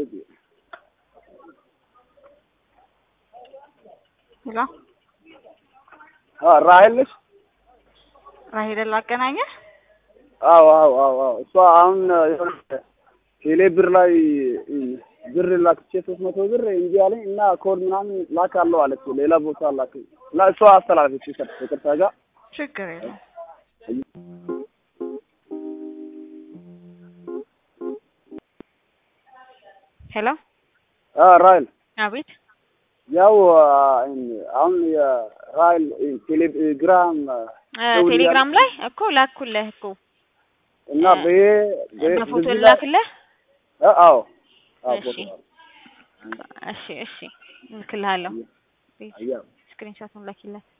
ሄሎ ራሄል ነሽ? ራሄልን ላገናኘህ? አዎ አዎ አዎ አዎ እሷ አሁን የሆነ ቴሌ ብር ላይ ብር ላክቼ ሶስት መቶ ብር እንጂ አለኝ እና ኮድ ምናምን ላክ አለው አለች። ሌላ ቦታ ላክ እና እሷ አስተላለፈች ይቅርታ ጋር ችግር የለም። ሄሎ ራይል አቤት። ያው አሁን የራይል ቴሌግራም ቴሌግራም ላይ እኮ ላኩልህ እኮ እና በ በፎቶ ላክልህ። አዎ እሺ እሺ እሺ እልክልሃለሁ። አዎ ስክሪንሾቱን ላኪለት።